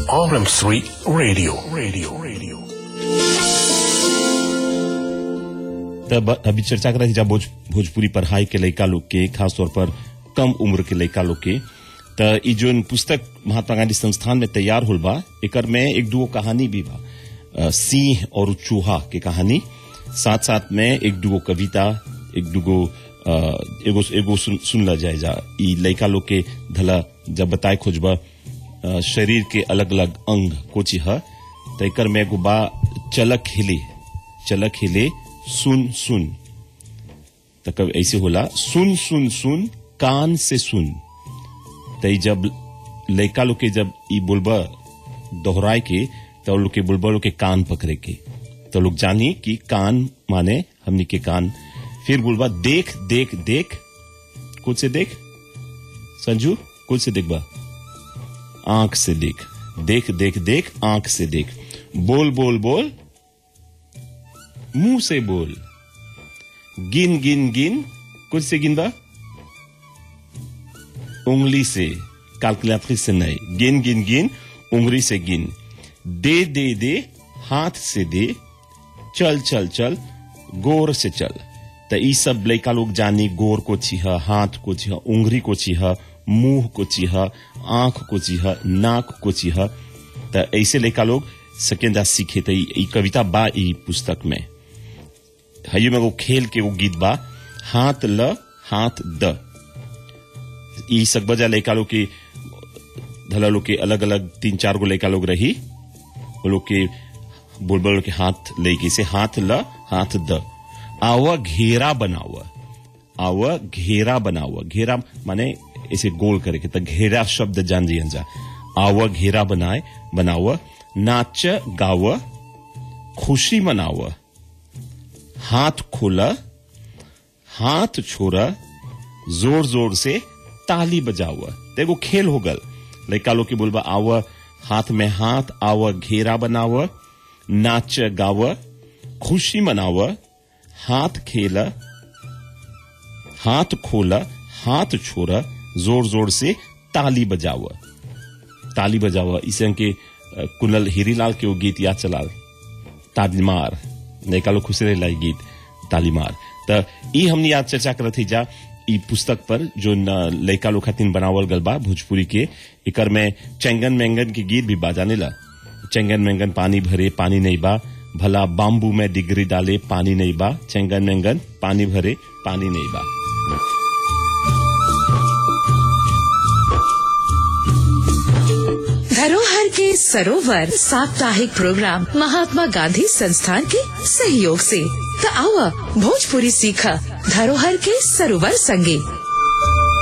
RM3 Radio. Radio. Radio. तब अभी चर्चा कर रही जब भोज, भोजपुरी पढ़ाई के लड़का लोग के खास तौर पर कम उम्र के लड़का लोग के त ई जोन पुस्तक महात्मा गांधी संस्थान में तैयार होल बा एकर में एक दुगो कहानी भी बा अ, सिंह और चूहा के कहानी साथ साथ में एक दुगो कविता एक दुगो अ, एगो एगो सुन, सुन ला जाए जा ई लड़का लोग के धला जब बताए खोजबा अ, शरीर के अलग अलग अंग कोची ह त एकर में एगो बा चलक हिले चलक हिले सुन सुन त कब ऐसे होला सुन सुन सुन कान से सुन त ई जब लड़का लोग के जब ई बोलबा दोहराए के तो लोग के बोलबा लोग के कान पकड़े के तो लोग जानी कि कान माने हमनी के कान फिर बोलबा देख देख देख कुछ से देख संजू कुछ से देख बा आंख से देख देख देख देख आंख से देख बोल बोल बोल मुंह से बोल गिन गिन गिन कुछ से गिन बा उंगली से कैलकुलेटरिस से नहीं गिन गिन गिन उंगली से गिन दे दे दे हाथ से दे चल चल चल गोर से चल त ई सब लड़का लोग जानी गोर को छिह हाथ को छिह उंगली को छिह मुंह को छिह आंख को छिह नाक को छिह त ऐसे लड़का लोग सकेंदा सीखे त ई ई कविता बा ई पुस्तक में हयो में वो खेल के वो गीत बा हाथ ल हाथ द ई सकबजा लड़का लोग के धला लोग के अलग अलग तीन चार गो लड़का लोग रही वो लोग के बुलबुल के हाथ लेके से हाथ ल हाथ द आवा घेरा बनावा आवा घेरा बनावा घेरा माने ऐसे गोल करे के त घेरा शब्द जान जियन जा आवा घेरा बनाए बनावा नाच गावा खुशी मनावा हाथ खोला हाथ छोड़ा जोर जोर से ताली बजावा देखो खेल हो गल लड़का लोग के बोलबा आव हाथ में हाथ आव घेरा बनाव नाच गाव खुशी मनाव हाथ खेला हाथ खोला हाथ छोड़ा जोर जोर से ताली बजाव ताली बजाव इसे के अ, कुनल हीरीलाल के वो गीत याद चलाल तालीमार लड़का लोग खुश रहे गीत तालीमार त ई हमनी आज चर्चा करत ही जा ई पुस्तक पर जो न लड़का लोग खातिन बनावल गल बा भोजपुरी के एकर में चेंगन मेंगन के गीत भी बाजाने ला चेंगन मेंगन पानी भरे पानी नहीं बा भला बाम्बू में डिग्री डाले पानी नहीं बा चेंगन मेंगन पानी भरे पानी नहीं बा धरोहर के सरोवर साप्ताहिक प्रोग्राम महात्मा गांधी संस्थान के सहयोग से त आवा भोजपुरी सीखा धरोहर के सरोवर संगे